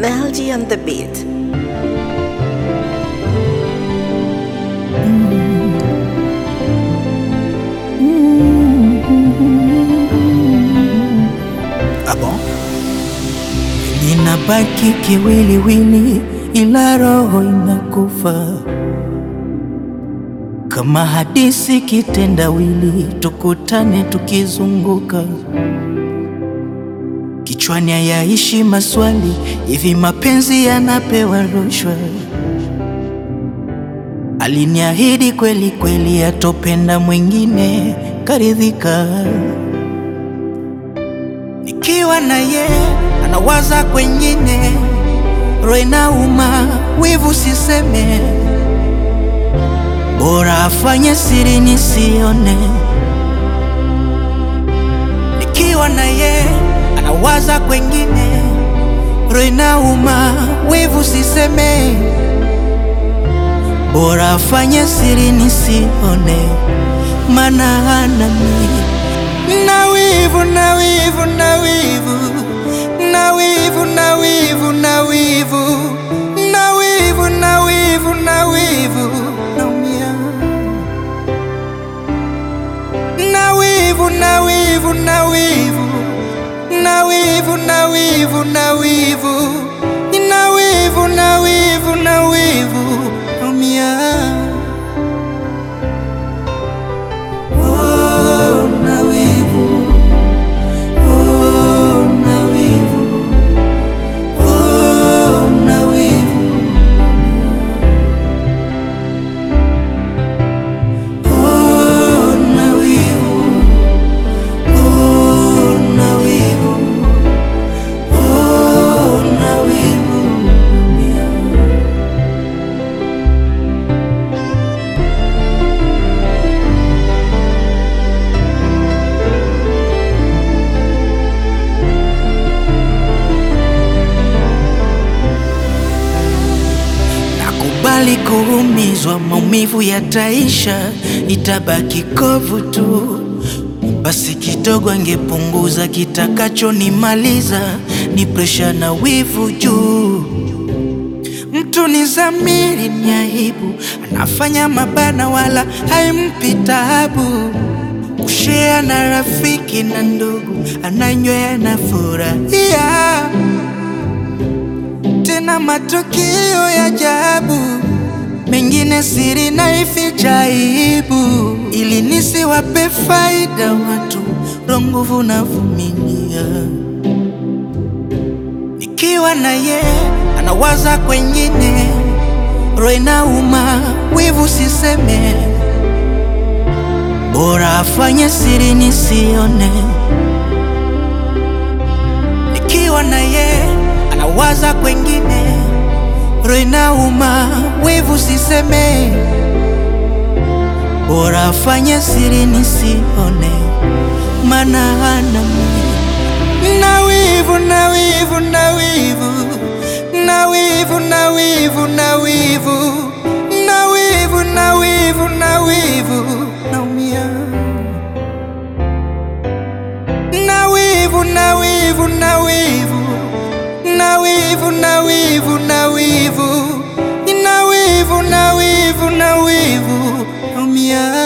Melody on the beat. Ah bon? Ninabaki kiwiliwili, ila roho inakufa kama hadisi kitendawili, tukutane tukizunguka kichwani, hayaishi maswali hivi, mapenzi yanapewa rushwa? Aliniahidi kweli kweli, atopenda mwingine, karidhika nikiwa na ye anawaza kwengine, roho inauma, wivu siseme, bora afanye siri nisione. Nikiwa na ye anawaza kwengine, roho inauma, wivu siseme, bora afanye siri nisione, maana anani na wivu na wivu na wivu na wivu na wivu na wivu na wivu na wivu na wivu naumia na wivu na wivu na wivu na wivu na wivu na wivu na wivu na wivu na wivu naumia Oh, na wivu. Oh, na wivu. Oh, na wivu. Oh, na wivu. Oh, na wivu. Oh, na wivu. Nakubali kuumizwa, maumivu yataisha, itabaki kovu tu. Basi kidogo angepunguza, kitakachonimaliza ni presha na wivu juu. Mtu ni zamiri, ni aibu, anafanya mabana wala haimpi taabu. Kushea na rafiki na ndugu, ananywea na furahia tena matukio ya ajabu, mengine siri na ificha aibu, ili nisiwape faida watu, roho nguvu na vumilia. Nikiwa na ye anawaza kwengine, roho inauma, wivu siseme, bora afanye siri nisione. Nikiwa na ye anawaza kwengine, roho inauma, wivu siseme, bora afanye siri nisione, maana anami na wivu na wivu na wivu na wivu na wivu na wivu na wivu na wivu na wivu naumia na wivu na wivu na wivu na wivu na wivu na wivu na wivu na wivu na wivu naumia